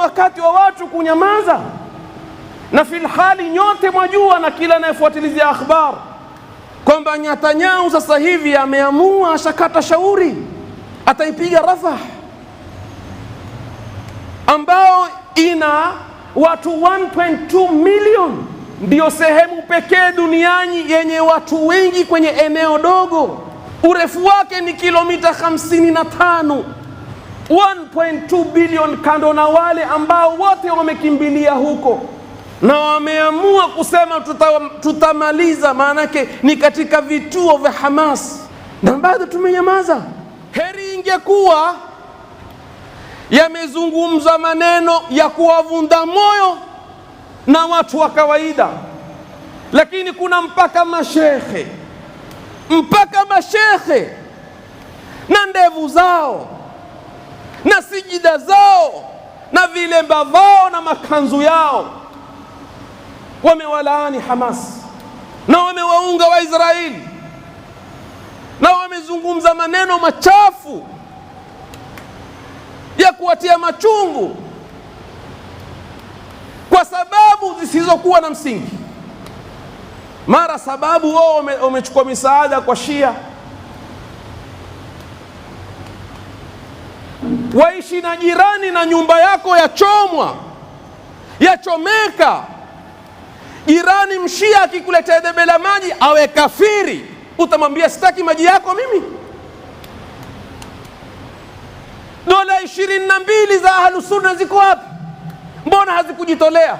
wakati wa watu kunyamaza, na filhali nyote mwajua na kila anayefuatilizia akhbar kwamba Netanyahu sasa hivi ameamua, ashakata shauri, ataipiga Rafah ambao ina watu 1.2 milioni, ndiyo sehemu pekee duniani yenye watu wengi kwenye eneo dogo. Urefu wake ni kilomita 55, 1.2 bilioni, kando na wale ambao wote wamekimbilia huko na wameamua kusema tuta, tutamaliza. Maanake ni katika vituo vya Hamas na bado tumenyamaza. Heri ingekuwa yamezungumza maneno ya kuwavunda moyo na watu wa kawaida, lakini kuna mpaka mashekhe, mpaka mashekhe na ndevu zao na sijida zao na vilemba vao na makanzu yao wamewalaani Hamas na wamewaunga Waisraeli na wamezungumza maneno machafu ya kuwatia machungu kwa sababu zisizokuwa na msingi. Mara sababu wao wamechukua misaada kwa Shia, waishi na jirani na nyumba yako yachomwa, yachomeka jirani mshia akikuletea debe la maji awe kafiri, utamwambia sitaki maji yako mimi? Dola ishirini na mbili za ahlusunna ziko wapi? Mbona hazikujitolea?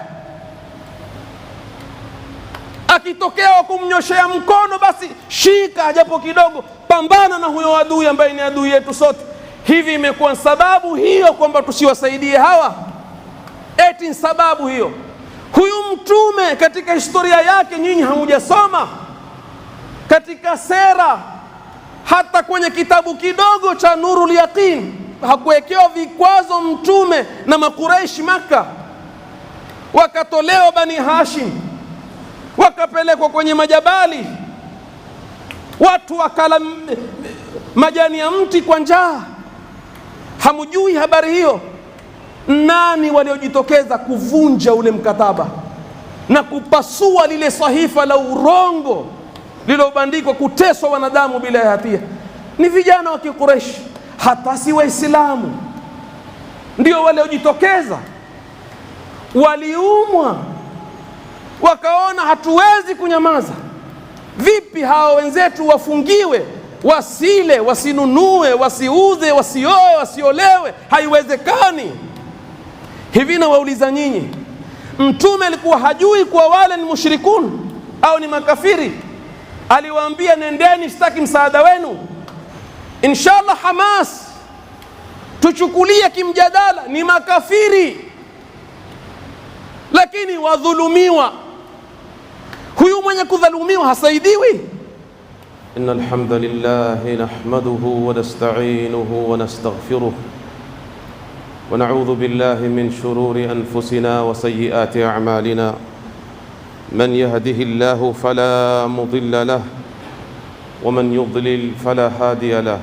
Akitokea wa kumnyoshea mkono, basi shika japo kidogo, pambana na huyo adui ambaye ni adui yetu sote. Hivi imekuwa sababu hiyo kwamba tusiwasaidie hawa? Eti ni sababu hiyo? Huyu mtume katika historia yake nyinyi hamujasoma katika sera, hata kwenye kitabu kidogo cha Nurul Yaqin hakuwekewa vikwazo mtume na Makuraishi Maka, wakatolewa Bani Hashim, wakapelekwa kwenye majabali, watu wakala majani ya mti kwa njaa. Hamujui habari hiyo? Nani waliojitokeza kuvunja ule mkataba na kupasua lile sahifa la urongo lilobandikwa kuteswa wanadamu bila ya hatia? Ni vijana wa Kikureshi, hata si Waislamu ndio waliojitokeza. Waliumwa, wakaona hatuwezi kunyamaza. Vipi hawa wenzetu wafungiwe, wasile, wasinunue, wasiuze, wasioe, wasiolewe? Haiwezekani. Hivi nawauliza nyinyi, mtume alikuwa hajui kuwa wale ni mushrikun au ni makafiri? Aliwaambia nendeni, sitaki msaada wenu. Inshallah, Hamas tuchukulie kimjadala, ni makafiri, lakini wadhulumiwa. Huyu mwenye kudhulumiwa hasaidiwi. إن الحمد لله نحمده ونستعينه ونستغفره ونعوذ بالله من شرور أنفسنا وسيئات أعمالنا من يهده الله فلا مضل له ومن يضلل فلا هادي له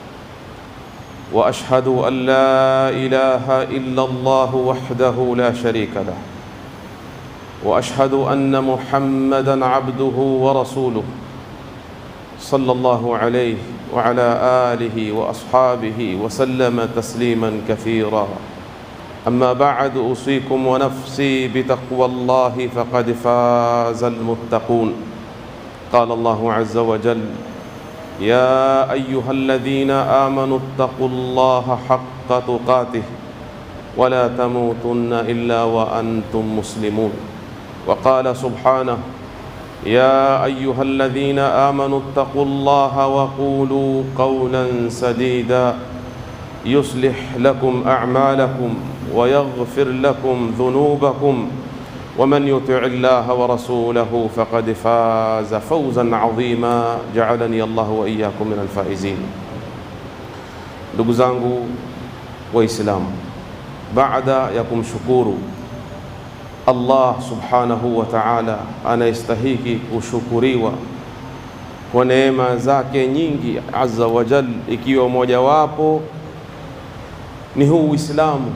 وأشهد أن لا إله إلا الله وحده لا شريك له وأشهد أن محمدا عبده ورسوله صلى الله عليه وعلى آله وأصحابه وسلم تسليما كثيرا أما بعد أوصيكم ونفسي بتقوى الله فقد فاز المتقون قال الله عز وجل يا أيها الذين آمنوا اتقوا الله حق تقاته ولا تموتن إلا وأنتم مسلمون وقال سبحانه يا أيها الذين آمنوا اتقوا الله وقولوا قولا سديدا يصلح لكم أعمالكم ويغفر لكم ذنوبكم ومن يطع الله ورسوله فقد فاز فوزا عظيما جعلني الله وإياكم من الفائزين ndugu zangu waislamu baada ya kumshukuru Allah subhanahu wa ta'ala anayestahiki kushukuriwa kwa neema zake nyingi azza wa jal, ikiwa mojawapo ni huu Uislamu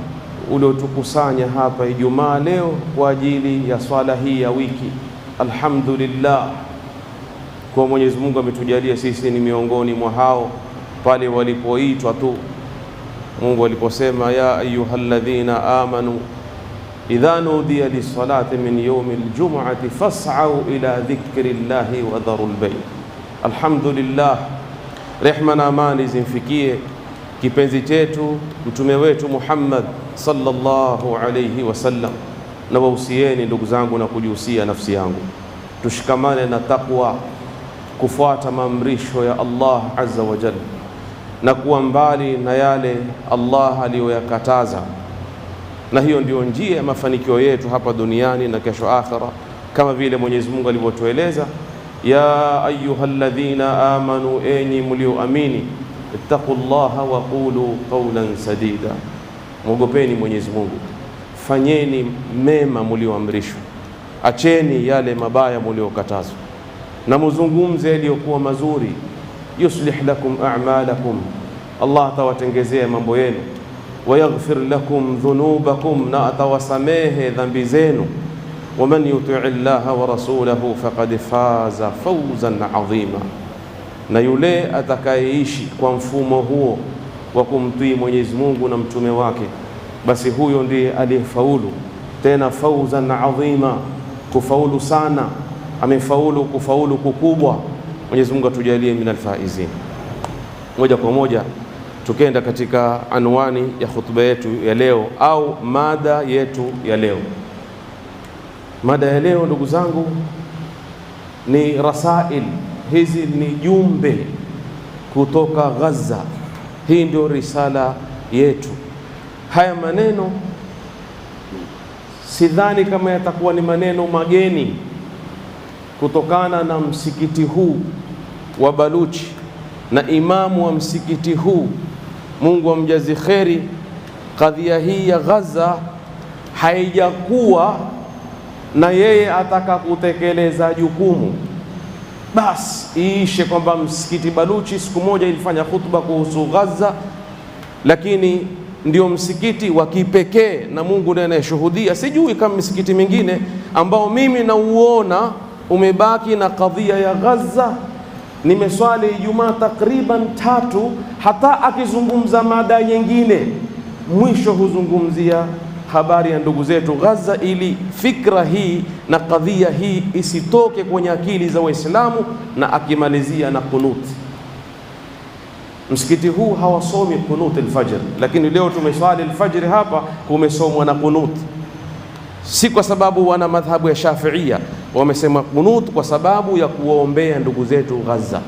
uliotukusanya hapa Ijumaa leo kwa ajili ya swala hii ya wiki. Alhamdulillah kwa Mwenyezi Mungu ametujalia sisi ni miongoni mwa hao pale walipoitwa tu Mungu aliposema ya ayyuhalladhina amanu idha nudiya lis-salati min yawmi al-jum'ati fas'au ila dhikri llahi wa dharul bay. Alhamdulillah, rehma na amani zimfikie kipenzi chetu mtume wetu Muhammad sallallahu alayhi wasallam. Na wahusieni ndugu zangu na kujihusia nafsi yangu, tushikamane na taqwa, kufuata maamrisho ya Allah azza wa jalla na kuwa mbali na yale Allah aliyoyakataza, na hiyo ndio njia ya mafanikio yetu hapa duniani na kesho akhira, kama vile Mwenyezi Mungu alivyotueleza, ya ayyuhalladhina amanu, enyi mlioamini, ittaqullaha wa qulu qawlan sadida, mwogopeni Mwenyezi Mungu, fanyeni mema mlioamrishwa, acheni yale mabaya mliokatazwa, na muzungumze yaliyokuwa mazuri yuslih lakum a'malakum, Allah atawatengezea mambo yenu. Wayaghfir lakum dhunubakum, na atawasamehe dhambi zenu. Waman yutii llaha wa rasulahu faqad faza fawzan adhima, na yule atakayeishi kwa mfumo huo wa kumtii Mwenyezi Mungu na mtume wake, basi huyo ndiye aliyefaulu, tena fawzan adhima, kufaulu sana, amefaulu kufaulu kukubwa. Mwenyezi Mungu atujalie min alfaizin. Moja kwa moja tukenda katika anwani ya khutba yetu ya leo au mada yetu ya leo. Mada ya leo ndugu zangu ni rasail, hizi ni jumbe kutoka Gaza. Hii ndio risala yetu. Haya maneno sidhani kama yatakuwa ni maneno mageni kutokana na msikiti huu wa Baluchi na imamu wa msikiti huu, Mungu amjazi kheri. Kadhia hii ya Gaza haijakuwa na yeye ataka kutekeleza jukumu basi iishe kwamba msikiti Baluchi siku moja ilifanya khutba kuhusu Gaza, lakini ndio msikiti wa kipekee na Mungu ndiye anayeshuhudia. Sijui kama misikiti mingine ambao mimi nauona umebaki na kadhia ya Gaza. Nimeswali Ijumaa takriban tatu, hata akizungumza mada nyingine mwisho huzungumzia habari ya ndugu zetu Gaza, ili fikra hii na kadhia hii isitoke kwenye akili za Waislamu, na akimalizia na kunuti. Msikiti huu hawasomi kunuti alfajr, lakini leo tumeswali alfajr hapa, kumesomwa na kunuti, si kwa sababu wana madhhabu ya Shafiia wamesema kunut kwa sababu ya kuwaombea ndugu zetu Gaza.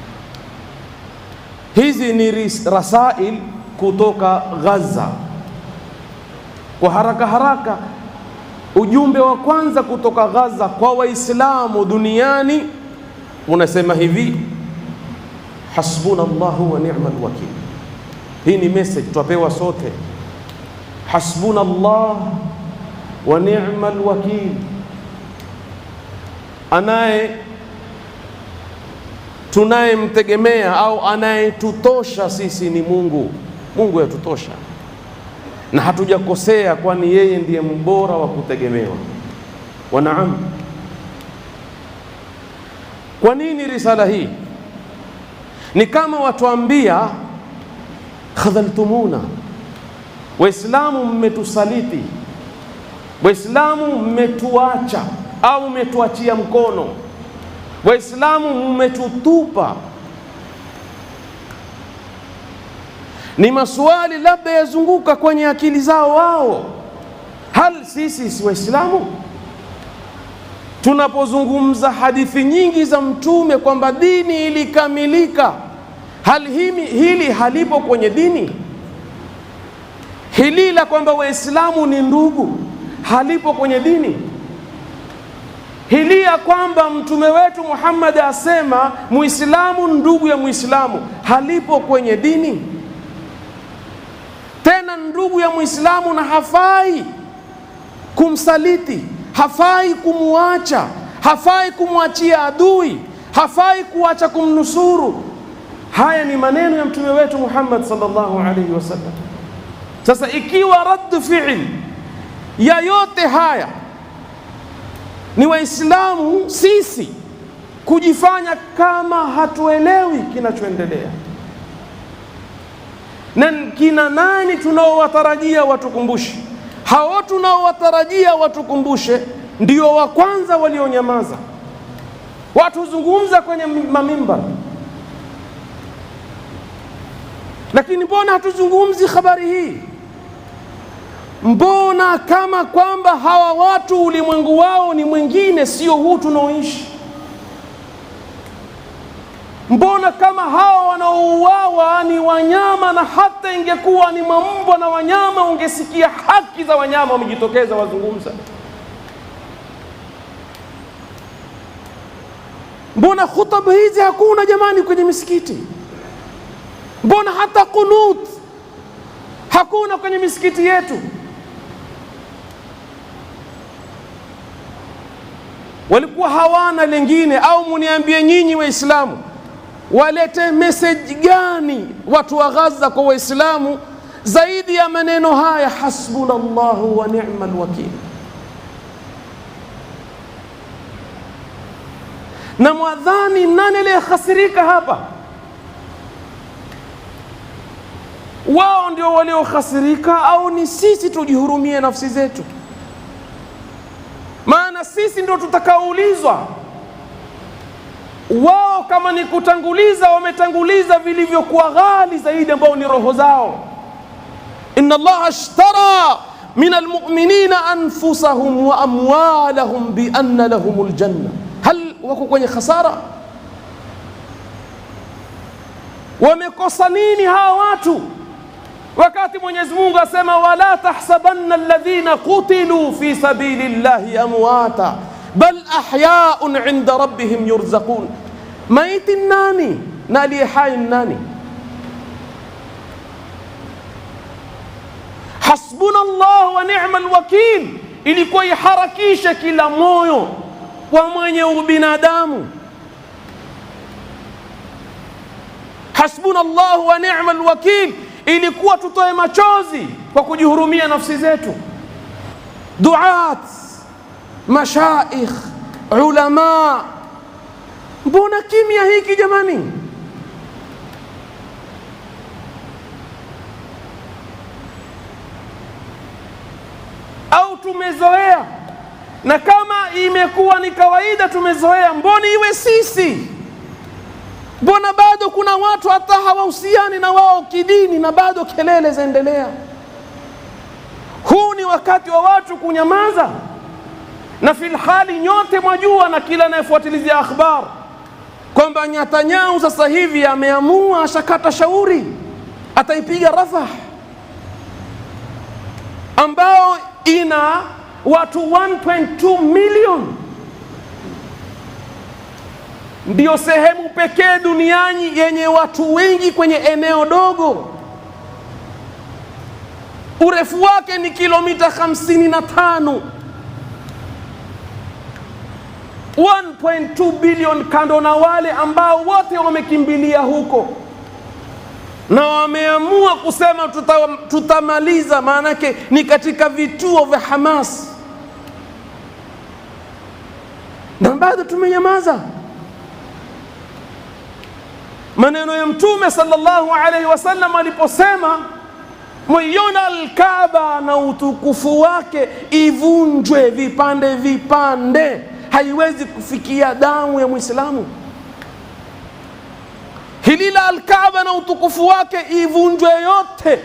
Hizi ni rasail kutoka Gaza. Kwa haraka haraka, ujumbe wa kwanza kutoka Gaza kwa Waislamu duniani unasema hivi: hasbuna Allahu wa ni'mal wakil. Hii ni message twapewa sote, hasbuna Allah wa ni'mal wakil anaye tunayemtegemea au anayetutosha sisi ni Mungu. Mungu yatutosha na hatujakosea, kwani yeye ndiye mbora wa kutegemewa. Wa naam. Kwa nini risala hii? Ni kama watuambia khadhaltumuna, Waislamu mmetusaliti, Waislamu mmetuacha au mmetuachia mkono, Waislamu mmetutupa. Ni maswali labda yazunguka kwenye akili zao wao. Hal sisi si Waislamu? Tunapozungumza hadithi nyingi za Mtume kwamba dini ilikamilika, hal hili, hili halipo kwenye dini hili la kwamba Waislamu ni ndugu halipo kwenye dini hili ya kwamba mtume wetu Muhammad asema muislamu ndugu ya muislamu halipo kwenye dini. Tena ndugu ya muislamu na hafai kumsaliti, hafai kumuacha, hafai kumwachia adui, hafai kuacha kumnusuru. Haya ni maneno ya mtume wetu Muhammad sallallahu alaihi wasallam. Sasa ikiwa raddu fi'li ya yote haya ni Waislamu sisi kujifanya kama hatuelewi kinachoendelea, na kina nani tunaowatarajia watukumbushe? Hao tunaowatarajia watukumbushe ndio wa kwanza walionyamaza. Watu huzungumza kwenye mamimbar, lakini mbona hatuzungumzi habari hii? Mbona kama kwamba hawa watu ulimwengu wao ni mwingine, sio huu tunaoishi? Mbona kama hawa wanaouawa ni wanyama, na hata ingekuwa ni mambwa na wanyama, ungesikia haki za wanyama wamejitokeza wazungumza. Mbona khutba hizi hakuna jamani kwenye misikiti? Mbona hata kunut hakuna kwenye misikiti yetu? Walikuwa hawana lengine, au muniambie nyinyi Waislamu walete message gani watu wa Gaza kwa Waislamu zaidi ya maneno haya, hasbunallahu wa ni'mal wakil. Na mwadhani nani aliyehasirika hapa? Wao ndio waliohasirika au ni sisi tujihurumie nafsi zetu? Maana sisi ndio tutakaoulizwa. Wao kama ni kutanguliza, wametanguliza vilivyokuwa ghali zaidi, ambao ni roho zao. inna Allaha ashtara min almu'minina anfusahum wa amwalahum bi anna lahumul janna. Hal wako kwenye khasara? Wamekosa nini hawa watu? wakati Mwenyezi Mungu asema wala tahsabanna alladhina qutilu fi sabili llahi amwata bal ahyaun inda rabbihim yurzaqun. Maiti nani na aliye hai nani? Hasbuna Allah wa ni'mal wakil ilikuwa iharakishe kila moyo wa mwenye ubinadamu. Hasbuna Allah wa ni'mal wakil ilikuwa tutoe machozi kwa kujihurumia nafsi zetu. Duat, mashaikh, ulama, mbona kimya hiki jamani? Au tumezoea? Na kama imekuwa ni kawaida, tumezoea, mbona iwe sisi? Mbona bado kuna watu hata hawahusiani na wao kidini na bado kelele zaendelea? Huu ni wakati wa watu kunyamaza, na filhali nyote mwajua, na kila anayefuatilizia akhbar kwamba Netanyahu sasa hivi ameamua, ashakata shauri, ataipiga Rafah ambao ina watu 1.2 milioni ndiyo sehemu pekee duniani yenye watu wengi kwenye eneo dogo. Urefu wake ni kilomita 55. 1.2 bilioni, kando na wale ambao wote wamekimbilia huko na wameamua kusema tuta, tutamaliza. Maanake ni katika vituo vya Hamas, na bado tumenyamaza. Maneno ya Mtume sallallahu alaihi wasallam aliposema mwiona Alkaaba na utukufu wake ivunjwe vipande vipande, haiwezi kufikia damu ya Mwislamu. Hili la Alkaaba na utukufu wake ivunjwe yote,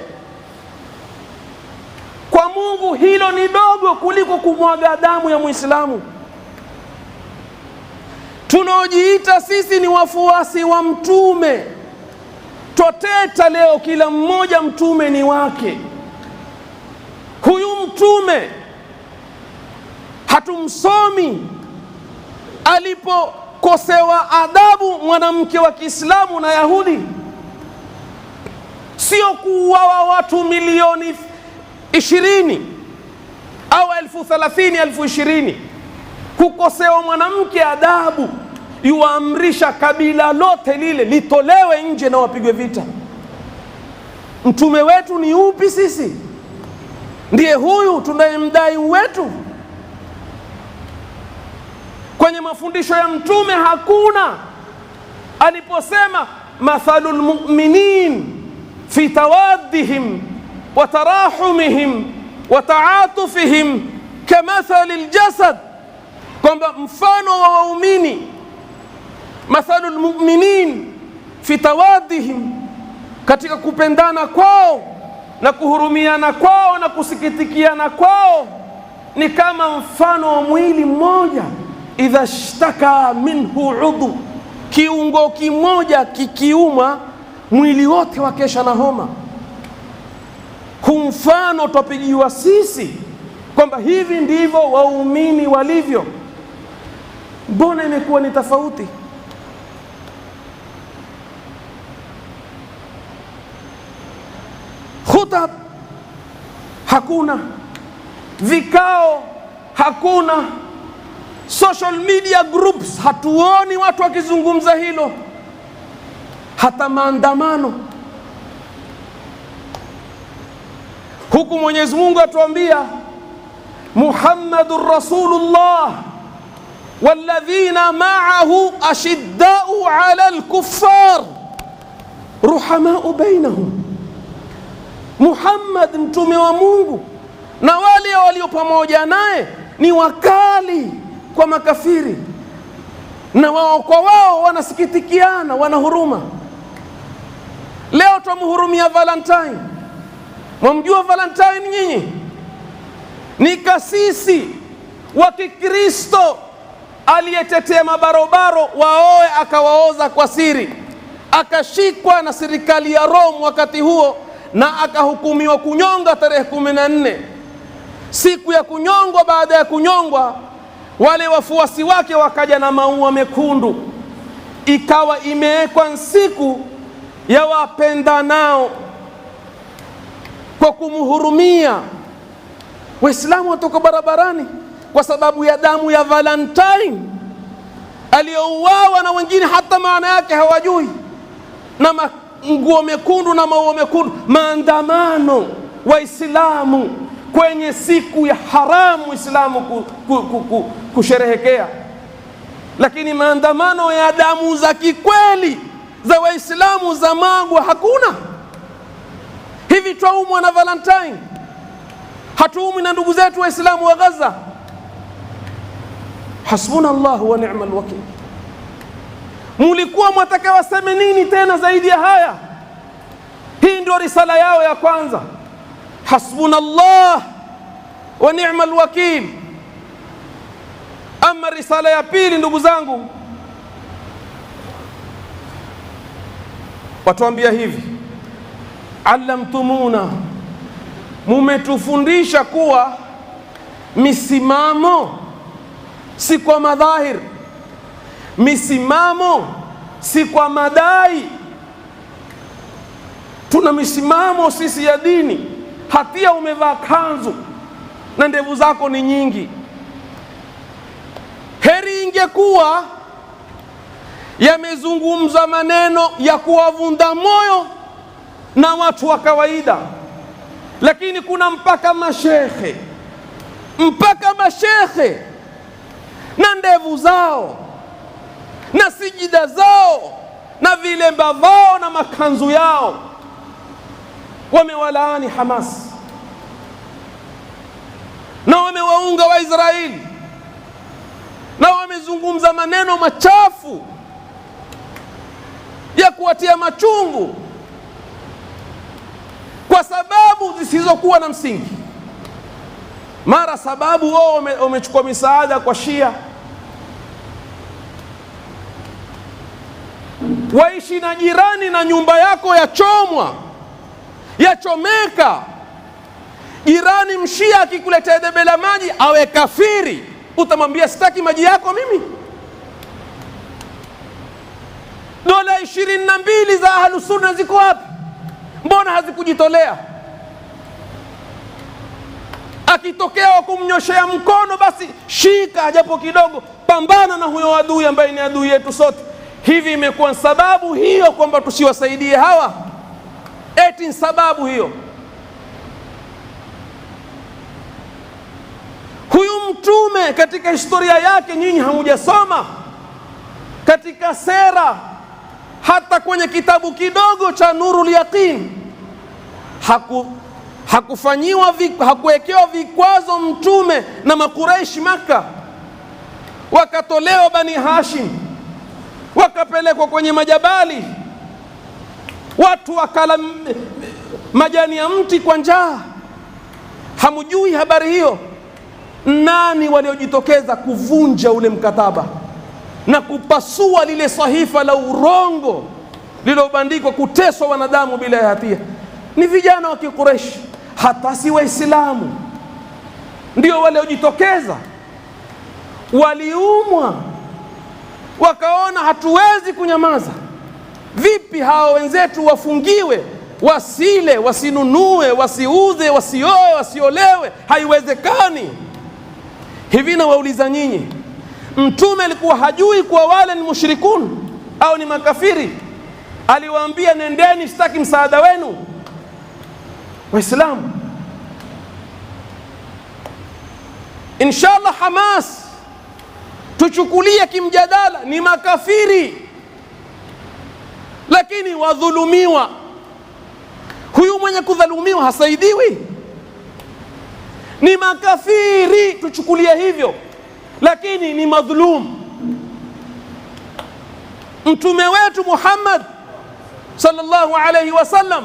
kwa Mungu hilo ni dogo kuliko kumwaga damu ya Mwislamu. Tunaojiita sisi ni wafuasi wa Mtume twateta leo, kila mmoja mtume ni wake. Huyu mtume hatumsomi alipokosewa adabu mwanamke wa Kiislamu na Yahudi, sio kuuawa watu milioni ishirini au elfu thelathini elfu ishirini kukosewa mwanamke adabu, yuwaamrisha kabila lote lile litolewe nje na wapigwe vita. Mtume wetu ni upi sisi? ndiye huyu tunayemdai wetu? Kwenye mafundisho ya Mtume hakuna aliposema mathalu lmuminin fi tawaddihim wa tarahumihim wa taatufihim kamathali ljasad, kwamba mfano wa waumini, mathalu lmuminin fi tawaddihim, katika kupendana kwao na kuhurumiana kwao na kusikitikiana kwao ni kama mfano wa mwili mmoja, idha shtaka minhu udhu, kiungo kimoja kikiuma mwili wote wakesha na homa. Hu mfano twapigiwa sisi kwamba hivi ndivyo waumini walivyo. Mbona imekuwa ni tofauti? Khutab hakuna, vikao hakuna, social media groups hatuoni watu wakizungumza hilo, hata maandamano huku. Mwenyezi Mungu atuambia Muhammadur Rasulullah walladhina ma'ahu ashiddau ala alkuffar ruhamau bainahum Muhammad mtume wa Mungu na wale walio pamoja naye ni wakali kwa makafiri, na wao kwa wao wanasikitikiana, wana huruma. Leo twamhurumia Valentine. Mwamjua Valentine nyinyi? Ni kasisi wa Kikristo aliyetetea mabarobaro waoe, akawaoza kwa siri, akashikwa na serikali ya Rome wakati huo na akahukumiwa kunyonga tarehe kumi na nne. Siku ya kunyongwa, baada ya kunyongwa, wale wafuasi wake wakaja na maua mekundu, ikawa imewekwa siku ya wapendanao kwa kumhurumia. Waislamu watoka barabarani kwa sababu ya damu ya Valentine aliyouawa, na wengine hata maana yake hawajui na nguo mekundu na maua mekundu, maandamano Waislamu kwenye siku ya haramu Waislamu ku, ku, ku, ku, kusherehekea, lakini maandamano ya damu za kikweli za Waislamu za magwa hakuna. Hivi twaumwa na Valentine? Hatuumwi na ndugu zetu Waislamu wa Gaza? Hasbuna Allahu wa ni'mal wakil. Mulikuwa mwataka waseme nini tena zaidi ya haya? Hii ndio risala yao ya kwanza, hasbunallah wa ni'mal wakil. Ama risala ya pili, ndugu zangu, watuambia hivi, allamtumuna, mumetufundisha kuwa misimamo si kwa madhahir misimamo si kwa madai. Tuna misimamo sisi ya dini. Hatia umevaa kanzu na ndevu zako ni nyingi. Heri ingekuwa yamezungumza maneno ya kuwavunda moyo na watu wa kawaida, lakini kuna mpaka mashekhe, mpaka mashekhe na ndevu zao na sijida zao na vilemba vao na makanzu yao, wamewalaani Hamas na wamewaunga Waisraeli na wamezungumza maneno machafu ya kuwatia machungu kwa sababu zisizokuwa na msingi. Mara sababu wao wamechukua misaada kwa Shia waishi na jirani na nyumba yako yachomwa yachomeka. Jirani mshia akikuletea debe la maji awe kafiri, utamwambia sitaki maji yako mimi? Dola ishirini na mbili za ahlusunna ziko wapi? Mbona hazikujitolea? Akitokea wa kumnyoshea mkono, basi shika japo kidogo, pambana na huyo adui ambaye ni adui yetu sote. Hivi imekuwa sababu hiyo kwamba tusiwasaidie hawa? Eti sababu hiyo? mtume katika historia yake nyinyi hamujasoma katika sera hata kwenye kitabu kidogo cha Nurul Yaqin haku hakufanyiwa hakuwekewa vikwazo mtume na makuraishi Maka, wakatolewa Bani Hashim, wakapelekwa kwenye majabali, watu wakala majani ya mti kwa njaa. Hamujui habari hiyo? Nani waliojitokeza kuvunja ule mkataba na kupasua lile sahifa la urongo lilobandikwa kuteswa wanadamu bila ya hatia? Ni vijana wa Kikureshi, hata si Waislamu ndio waliojitokeza. Waliumwa, wakaona hatuwezi kunyamaza. Vipi hawa wenzetu wafungiwe, wasile, wasinunue, wasiuze, wasioe, wasiolewe? Haiwezekani. Hivi nawauliza nyinyi, Mtume alikuwa hajui kuwa wale ni mushrikun au ni makafiri? Aliwaambia nendeni, sitaki msaada wenu. Waislamu, inshallah, Hamas tuchukulie kimjadala, ni makafiri, lakini wadhulumiwa. Huyu mwenye kudhulumiwa hasaidiwi, ni makafiri, tuchukulie hivyo, lakini ni madhulum. Mtume wetu Muhammad sallallahu alayhi wasallam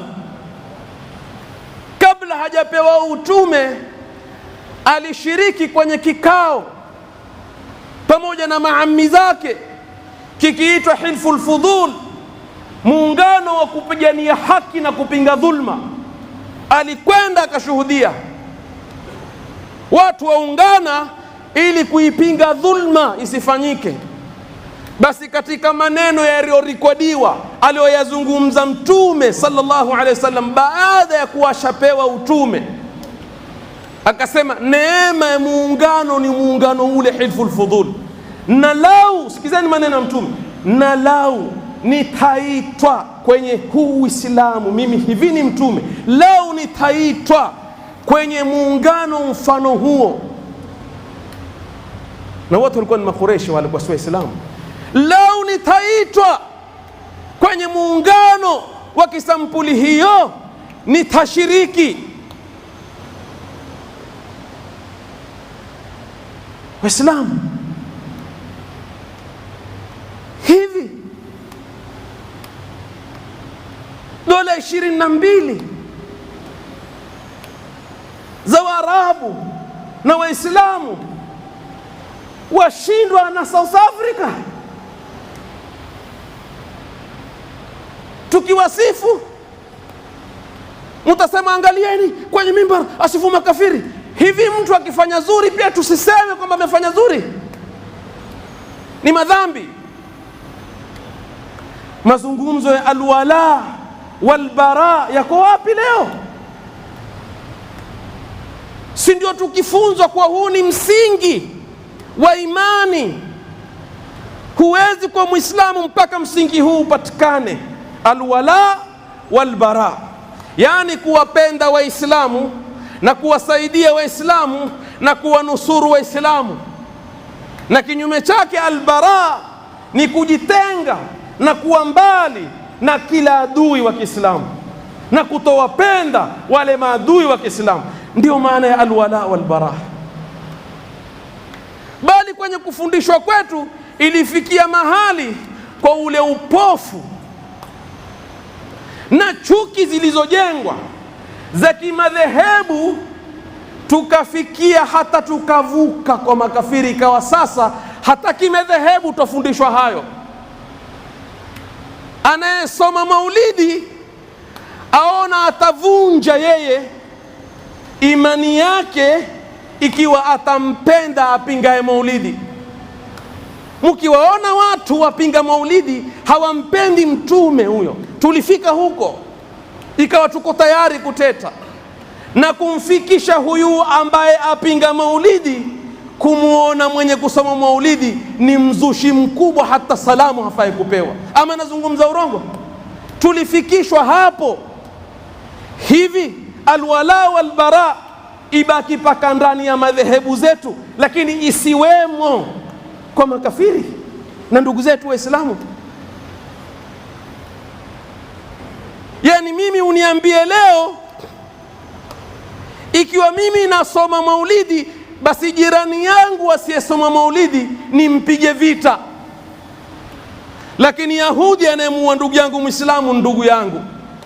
kabla hajapewa utume alishiriki kwenye kikao pamoja na maami zake kikiitwa Hilful Fudul, muungano wa kupigania haki na kupinga dhulma. Alikwenda akashuhudia watu waungana ili kuipinga dhulma isifanyike. Basi katika maneno yaliyorekodiwa aliyoyazungumza Mtume sallallahu alaihi wasallam baada ya kuwa ashapewa utume, akasema neema ya muungano ni muungano ule Hilful Fudul, na lau, sikizeni maneno ya Mtume, na lau nitaitwa kwenye huu Uislamu, mimi hivi ni Mtume, lau nitaitwa kwenye muungano mfano huo, na wote walikuwa ni Makureshi, walikuwa si Waislamu lau nitaitwa kwenye muungano wa kisampuli hiyo nitashiriki. Waislamu, hivi dola ishirini na mbili za Waarabu na Waislamu washindwa na South Africa tukiwasifu mtasema angalieni kwenye mimbar asifu makafiri. Hivi mtu akifanya zuri pia tusiseme kwamba amefanya zuri? Ni madhambi. Mazungumzo ya alwala walbara yako wapi leo? Si ndio tukifunzwa kuwa huu ni msingi wa imani? Huwezi kuwa Mwislamu mpaka msingi huu upatikane alwala walbara, yaani kuwapenda Waislamu na kuwasaidia Waislamu na kuwanusuru Waislamu, na kinyume chake albara ni kujitenga na kuwa mbali na kila adui wa Kiislamu na kutowapenda wale maadui wa Kiislamu. Ndiyo maana ya alwala walbara. Bali kwenye kufundishwa kwetu ilifikia mahali kwa ule upofu na chuki zilizojengwa za kimadhehebu, tukafikia hata tukavuka kwa makafiri, ikawa sasa hata kimadhehebu twafundishwa hayo. Anayesoma maulidi aona atavunja yeye imani yake ikiwa atampenda apingaye maulidi. Mkiwaona watu wapinga maulidi hawampendi mtume huyo, tulifika huko ikawa tuko tayari kuteta na kumfikisha huyu ambaye apinga maulidi, kumwona mwenye kusoma maulidi ni mzushi mkubwa, hata salamu hafai kupewa, ama nazungumza urongo. Tulifikishwa hapo hivi. Alwala walbara ibaki paka ndani ya madhehebu zetu, lakini isiwemo kwa makafiri na ndugu zetu Waislamu. Yani mimi uniambie leo, ikiwa mimi nasoma maulidi, basi jirani yangu asiyesoma maulidi nimpige vita, lakini Yahudi anayemuua ndugu yangu Mwislamu ndugu yangu.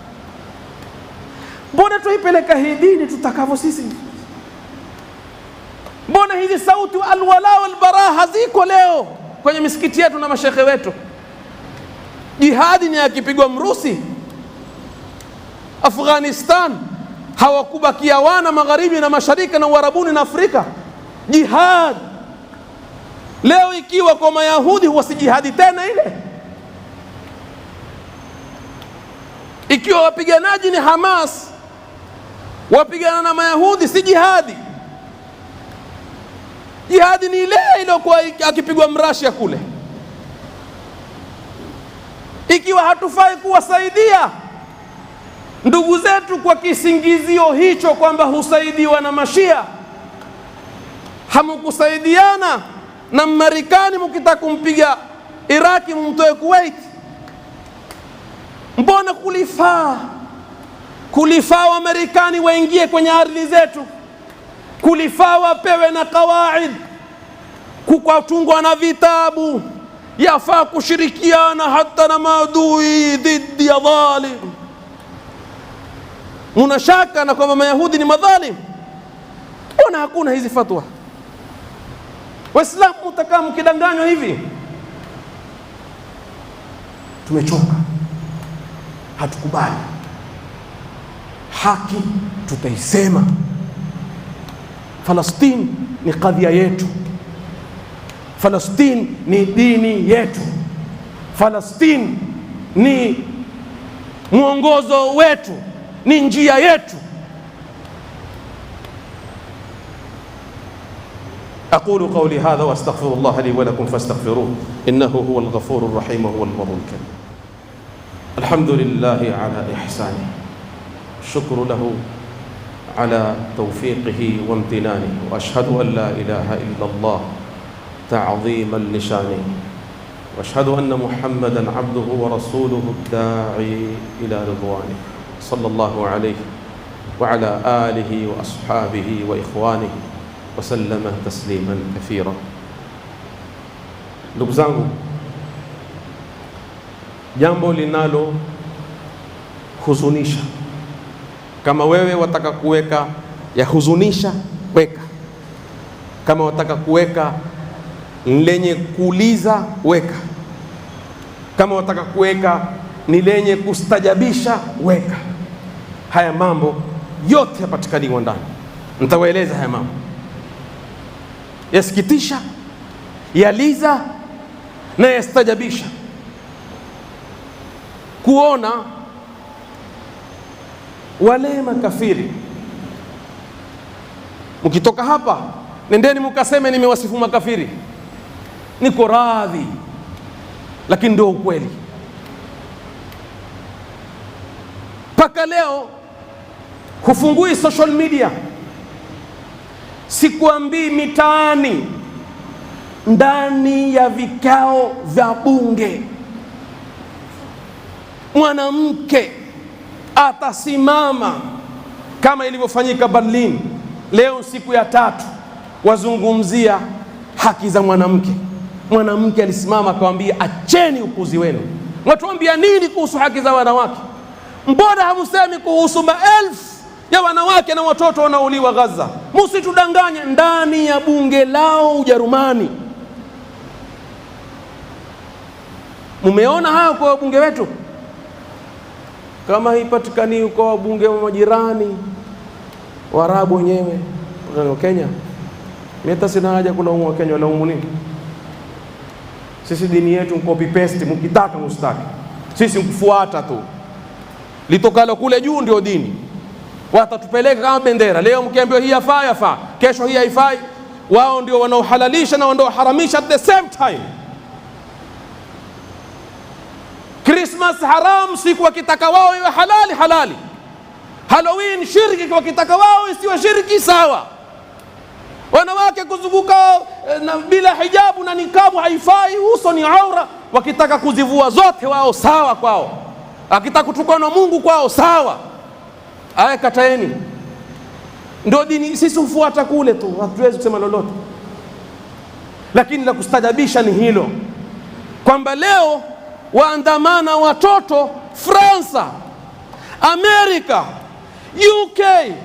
Mbona tuipeleka hii dini tutakavyo sisi? Mbona hizi sauti alwala walbara haziko leo kwenye misikiti yetu na mashekhe wetu? Jihadi ni akipigwa mrusi Afghanistan hawakubakia wana magharibi na mashariki na uarabuni na Afrika. Jihad leo ikiwa kwa Mayahudi huwa si jihadi tena ile, ikiwa wapiganaji ni Hamas wapigana na Mayahudi si jihadi. Jihadi ni ile iliyokuwa akipigwa mrashia kule. Ikiwa hatufai kuwasaidia ndugu zetu kwa kisingizio hicho kwamba husaidiwa na mashia, hamukusaidiana na Marekani mukitaka kumpiga Iraki mumtoe Kuwait, mbona kulifaa kulifaa Wamarekani waingie kwenye ardhi zetu, kulifaa wapewe na kawaid, kukatungwa na vitabu, yafaa kushirikiana hata na maadui dhidi ya dhalim. Muna shaka na kwamba Mayahudi ni madhalim? Mbona hakuna hizi fatwa? Waislamu mutakaa mkidanganywa hivi? Tumechoka, hatukubali haki tutaisema. Falastini ni kadhia yetu, Falastini ni dini yetu, Falastini ni mwongozo wetu, ni njia yetu. aqulu qawli hadha wa astaghfirullah li wa lakum fastaghfiruh innahu huwa al-ghafur ar-rahim wa huwa al-barr al-karim alhamdulillahi ala ihsanihi الشكر له على توفيقه وامتنانه واشهد ان لا اله الا الله تعظيما لشانه واشهد ان محمدا عبده ورسوله الداعي الى رضوانه صلى الله عليه وعلى اله واصحابه واخوانه وسلم تسليما كثيرا ndugu zangu jambo linalo huzunisha kama wewe wataka kuweka ya huzunisha, weka. Kama wataka kuweka lenye kuuliza, weka. Kama wataka kuweka ni lenye kustajabisha, weka. Haya mambo yote yapatikaniwa ndani. Nitawaeleza haya mambo yasikitisha, yaliza na yastajabisha, kuona wale makafiri. Mkitoka hapa, nendeni mukaseme nimewasifu makafiri, niko radhi, lakini ndio ukweli. Mpaka leo hufungui social media, sikuambii mitaani, ndani ya vikao vya bunge mwanamke atasimama kama ilivyofanyika Berlin. Leo siku ya tatu wazungumzia haki za mwanamke. Mwanamke alisimama akawambia, acheni upuzi wenu, mwatuambia nini kuhusu haki za wanawake? Mbona hamusemi kuhusu maelfu ya wanawake na watoto wanaouliwa Gaza? Musitudanganye, ndani ya bunge lao Ujerumani. Mumeona hayo kwa wabunge wetu kama haipatikani kwa wabunge wa majirani Waarabu wenyewe wa Kenya, mimi hata sina haja kulaumu wa Kenya, walaumu nini? Sisi dini yetu copy paste, mkitaka mustaki, sisi mkufuata tu, litokalo kule juu ndio dini. Watatupeleka kama bendera. Leo mkiambiwa hii yafaa, yafaa, kesho hii haifai. Wao ndio wanaohalalisha na wanaoharamisha at the same time. Krismas haram, siku wakitaka wao iwe halali halali, Halloween shirki, wakitaka wao isiwe shirki sawa. Wanawake kuzunguka eh, na bila hijabu na nikabu haifai, uso ni aura. Wakitaka kuzivua zote wao sawa kwao, akitaka kutukana Mungu kwao sawa. Aya, kataeni, ndio dini. Sisi hufuata kule tu, hatuwezi kusema lolote, lakini la kustajabisha ni hilo kwamba leo waandamana watoto Fransa, Amerika, UK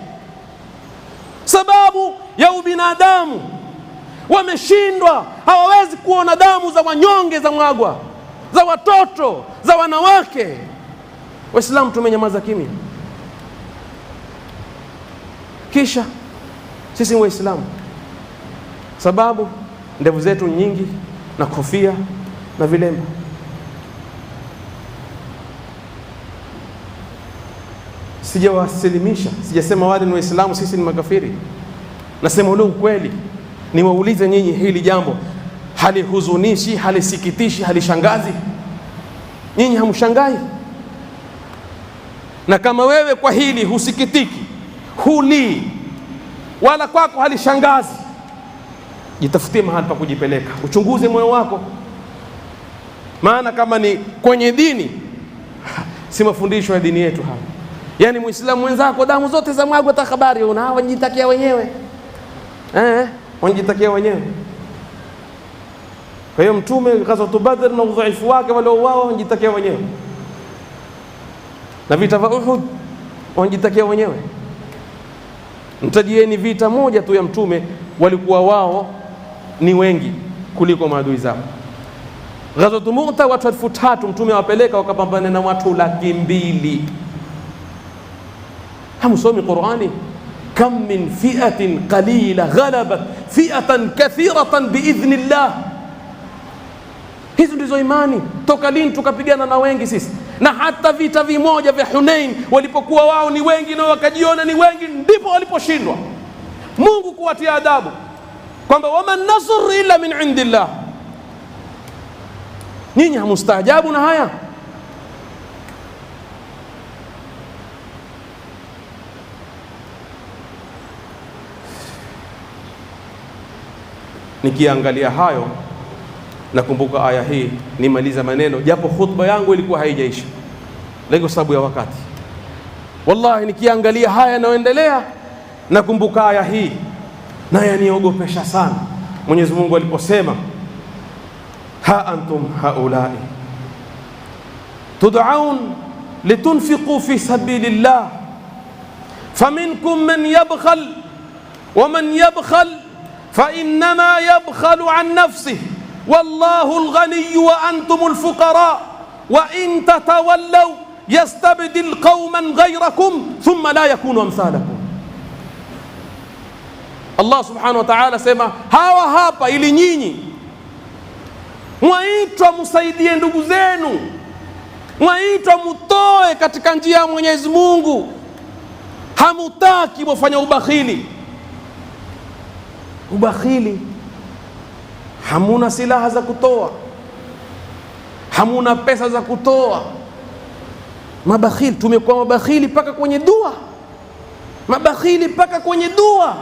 sababu ya ubinadamu. Wameshindwa, hawawezi kuona damu za wanyonge za mwagwa, za watoto, za wanawake. Waislamu tumenyamaza kimya, kisha sisi Waislamu sababu ndevu zetu nyingi na kofia na vilemba Sijawasilimisha, sijasema wale ni Waislamu, sisi ni makafiri. Nasema ule ukweli. Niwaulize nyinyi, hili jambo halihuzunishi, halisikitishi, halishangazi? Nyinyi hamshangai? Na kama wewe kwa hili husikitiki, hulii, wala kwako halishangazi, jitafutie mahali pa kujipeleka, uchunguze moyo wako, maana kama ni kwenye dini, si mafundisho ya dini yetu haya Yaani muislamu mwenzako damu zote za mwagwa, hata habari una wajitakia wenyewe eh, wajitakia wenyewe. Kwa hiyo Mtume ghazwatu Badr na udhaifu wake waliouawa wajitakia wenyewe, na vita vya Uhud wajitakia wenyewe. Mtajieni vita moja tu ya Mtume, walikuwa wao ni wengi kuliko maadui zao. Ghazwatu Mu'ta watu elfu tatu Mtume awapeleka wakapambana na watu laki mbili. Hamsomi Qurani? kam min fiatin qalila ghalabat fiatan kathiratan biidhni llah. Hizo ndizo imani. Toka lini tukapigana na wengi sisi? Na hata vita vimoja vya Hunain walipokuwa wao ni wengi na wakajiona ni wengi, ndipo waliposhindwa Mungu kuwatia adabu kwamba waman nasr illa min indillah. Nyinyi hamustaajabu na haya? Nikiangalia hayo nakumbuka aya hii, nimaliza maneno japo khutba yangu ilikuwa haijaisha, lakini kwa sababu ya wakati, wallahi, nikiangalia haya yanayoendelea nakumbuka aya hii na yaniogopesha sana. Mwenyezi Mungu aliposema, ha antum haulai tud'aun litunfiqu fi sabilillah faminkum man yabkhal wa man yabkhal فإنما يبخل عن نفسه والله الغني وأنتم الفقراء وإن تتولوا يستبدل قوما غيركم ثم لا يكونوا أمثالكم Allah subhanahu wa ta'ala sema hawa hapa, ili nyinyi mwaitwa msaidie ndugu zenu, mwaitwa mutoe katika njia ya Mwenyezi Mungu, hamutaki mwafanya ubakhili ubakhili, hamuna silaha za kutoa, hamuna pesa za kutoa. Mabakhili, tumekuwa mabakhili mpaka kwenye dua, mabakhili mpaka kwenye dua.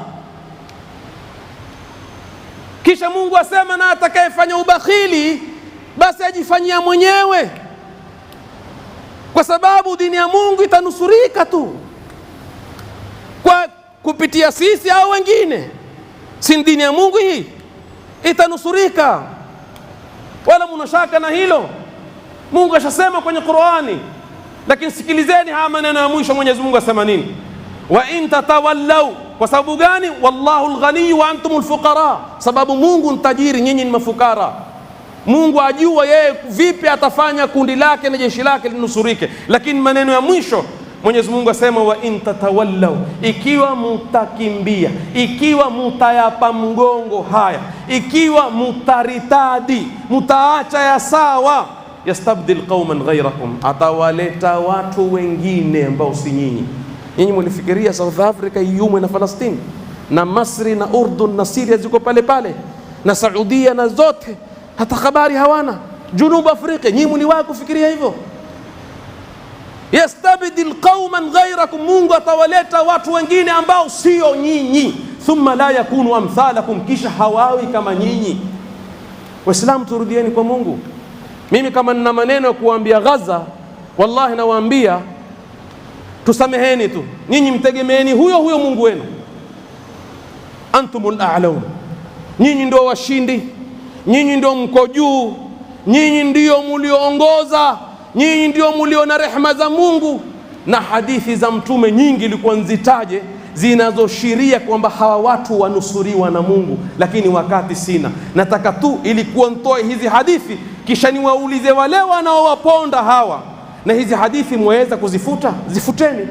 Kisha Mungu asema, na atakayefanya ubakhili basi ajifanyia mwenyewe, kwa sababu dini ya Mungu itanusurika tu kwa kupitia sisi au wengine si dini ya Mungu hii itanusurika, wala muna shaka na hilo. Mungu ashasema kwenye Qur'ani, lakini sikilizeni haya maneno ya mwisho. Mwenyezi Mungu asema nini? wa in tatawallau. Kwa sababu gani? wallahu alghaniyu wa antum alfuqara, sababu Mungu ni tajiri, nyinyi ni mafukara. Mungu ajua yeye vipi atafanya kundi lake na jeshi lake linusurike, lakini maneno ya mwisho Mwenyezi Mungu asema wa in tatawallau, ikiwa mutakimbia, ikiwa mutayapa mgongo haya, ikiwa mutaritadi, mutaacha ya sawa, yastabdil qauman ghairakum, atawaleta watu wengine ambao si nyinyi. Nyinyi mulifikiria South Africa iumwe na Falastini na Masri na Urdun na Syria ziko pale pale na Saudia na zote, hata habari hawana. Junubu Afrika, nyinyi muliwahi kufikiria hivyo? yastabdil qauman ghairakum, Mungu atawaleta watu wengine ambao sio nyinyi. Thumma la yakunu amthalakum, kisha hawawi kama nyinyi. Waislamu, turudieni kwa Mungu. Mimi kama nina maneno ya kuwaambia Gaza, wallahi nawaambia tusameheni tu, nyinyi mtegemeeni huyo huyo Mungu wenu. Antumul a'laun, nyinyi ndio washindi, nyinyi ndio mko juu, nyinyi ndio mulioongoza, nyinyi ndio mulio na rehema za Mungu. Na hadithi za Mtume nyingi ilikuwa nzitaje zinazoshiria kwamba hawa watu wanusuriwa na Mungu, lakini wakati sina. Nataka tu ilikuwa ntoe hizi hadithi, kisha niwaulize wale wanaowaponda hawa, na hizi hadithi mwaweza kuzifuta? Zifuteni,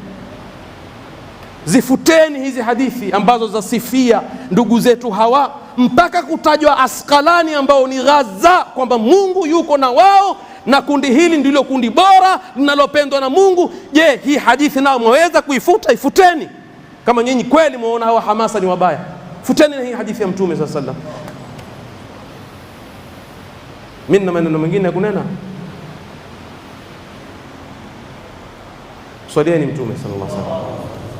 zifuteni hizi hadithi ambazo zasifia ndugu zetu hawa, mpaka kutajwa Askalani ambao ni Ghaza, kwamba Mungu yuko na wao na kundi hili ndilo kundi bora linalopendwa na Mungu. Je, hii hadithi nao mwaweza kuifuta? Ifuteni kama nyinyi kweli mwaona hawa Hamasa ni wabaya, futeni na hii hadithi ya Mtume saa sallam. Mimi na maneno mengine ya kunena, swalieni Mtume sallallahu alaihi wasallam.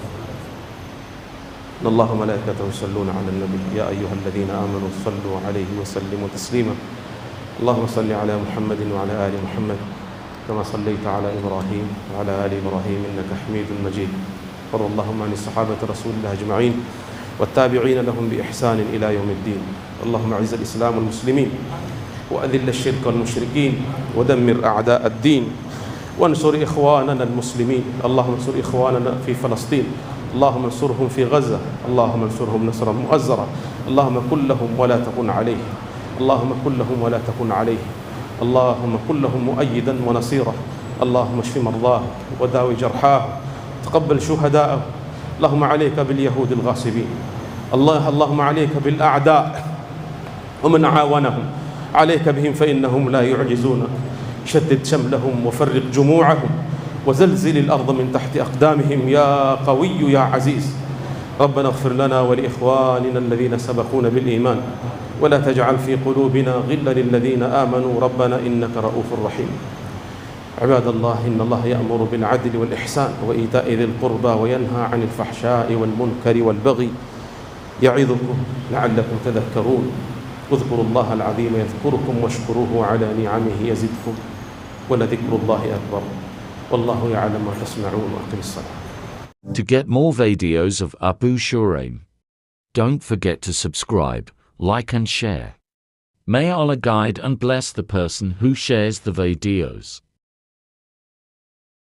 إن الله وملائكته يصلون على النبي يا أيها الذين آمنوا صلوا عليه وسلموا تسليما اللهم صل على محمد وعلى آل محمد كما صليت على إبراهيم وعلى آل إبراهيم إنك حميد مجيد وارض اللهم عن الصحابة رسول الله أجمعين والتابعين لهم بإحسان إلى يوم الدين اللهم أعز الإسلام والمسلمين وأذل الشرك والمشركين ودمر أعداء الدين وانصر إخواننا المسلمين اللهم انصر إخواننا في فلسطين اللهم انصرهم في غزة اللهم انصرهم نصرا مؤزرا اللهم كن لهم ولا تكن عليهم اللهم كن لهم ولا تكن عليهم اللهم كن لهم مؤيدا ونصيرا اللهم اشف مرضاه وداوي جرحاه تقبل شهداءه اللهم عليك باليهود الغاصبين الله اللهم عليك بالأعداء ومن عاونهم عليك بهم فإنهم لا يعجزونك شدد شملهم وفرق جموعهم وزلزل الأرض من تحت أقدامهم يا قوي يا عزيز ربنا اغفر لنا ولإخواننا الذين سبقونا بالإيمان ولا تجعل في قلوبنا غلا للذين آمنوا ربنا إنك رؤوف رحيم عباد الله إن الله يأمر بالعدل والإحسان وإيتاء ذي القربى وينهى عن الفحشاء والمنكر والبغي يعظكم لعلكم تذكرون اذكروا الله العظيم يذكركم واشكروه على نعمه يزدكم ولذكر الله أكبر والله يعلم ما تصنعون وأقم الصلاة To get more videos of Abu Shuraim, don't forget to subscribe, like and share. May Allah guide and bless the person who shares the videos.